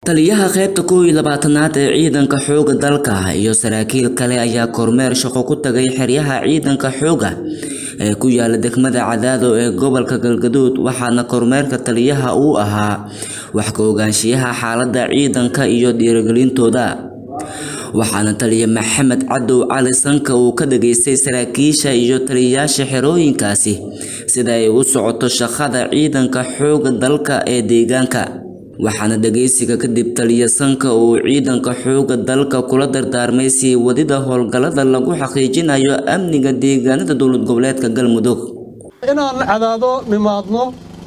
taliyaha qaybta kow iyo labaatanaad ee ciidanka xoogga dalka iyo saraakiil kale ayaa kormeer shaqo ku tagay xeryaha ciidanka xoogga ee ku yaala degmada cadaado ee gobolka galgaduud waxaana kormeerka taliyaha uu ahaa wax ka ogaanshiyaha xaaladda ciidanka iyo dhiirigelintooda waxaana taliya maxamed cadow cali sanka uu ka dhageystay saraakiisha iyo taliyayaasha xerooyinkaasi sida ay u socoto shaqada ciidanka xoogga dalka ee deegaanka waxaana dhageysiga kadib taliya sanka uu ciidanka xoogga dalka kula dardaarmay sii wadida howlgallada lagu xaqiijinayo amniga deegaanada dowlad goboleedka galmudug inaan cadaado nimaadno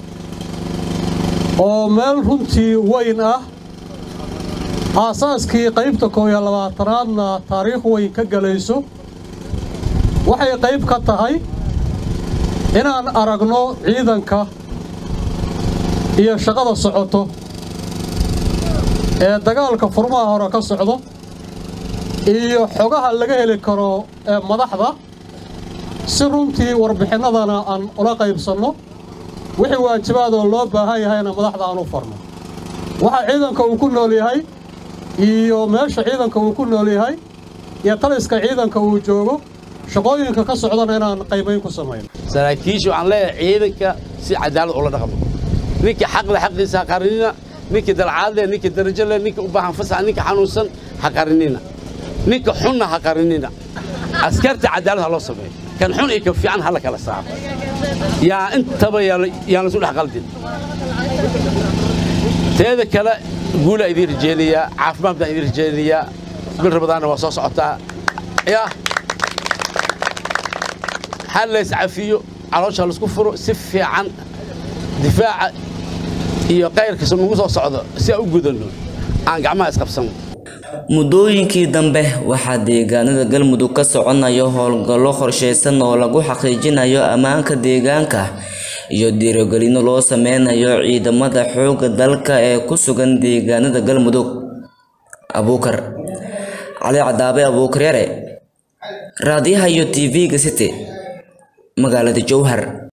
oo meel runtii weyn ah aasaaskii qaybta koob iyo labaatanaadna taariikh weyn ka gelayso waxay qayb ka tahay inaan aragno ciidanka iyo shaqada socoto ee dagaalka furmaha hore ka socdo iyo xogaha laga heli karo ee madaxda si runtii warbixinnadana aan ula qaybsanno wixii waajibaadoo loo baahan yahayna madaxda aan u farno waxa ciidanka uu ku nool yahay iyo meesha ciidanka uu ku nool yahay iyo taliska ciidanka uu joogo shaqooyinka ka socdana inaan qaybayn ku samayno saraakiisha waxaan leeyahay ciidanka si cadaalad ula dhaqmo ninkii xaqle xaqiisa ha qarinina ninkii dalcaadle ninkii darajole ninkii u baahan fasax ninka xanuunsan ha qarinina ninka xunna ha qarinina askarta cadaalad ha loo sameeyo kan xun iyo kan fiican ha la kala saaro yaa intaba yaan lasu dhex qaldin teeda kale guulaa idiin rajeynayaa caafimaad baan idiin rajeynayaa bil rabadaanna waa soo socotaa yaa ha lays cafiyo caloosha laisku furo si fiican difaaca iyo kayrkiisa nagu soo socdo si aan u gudanno aan gacmaha isqabsano muddooyinkii dambe waxaa deegaanada galmudug ka soconayo howlgallo qorshaysan oo lagu xaqiijinayo ammaanka deegaanka iyo dhiirigelino loo sameynayo ciidamada xoogga dalka ee ku sugan deegaanada galmudug abuukar cali cadaabe abuukar yare raadiyaha iyo tv-ga city magaalada jowhar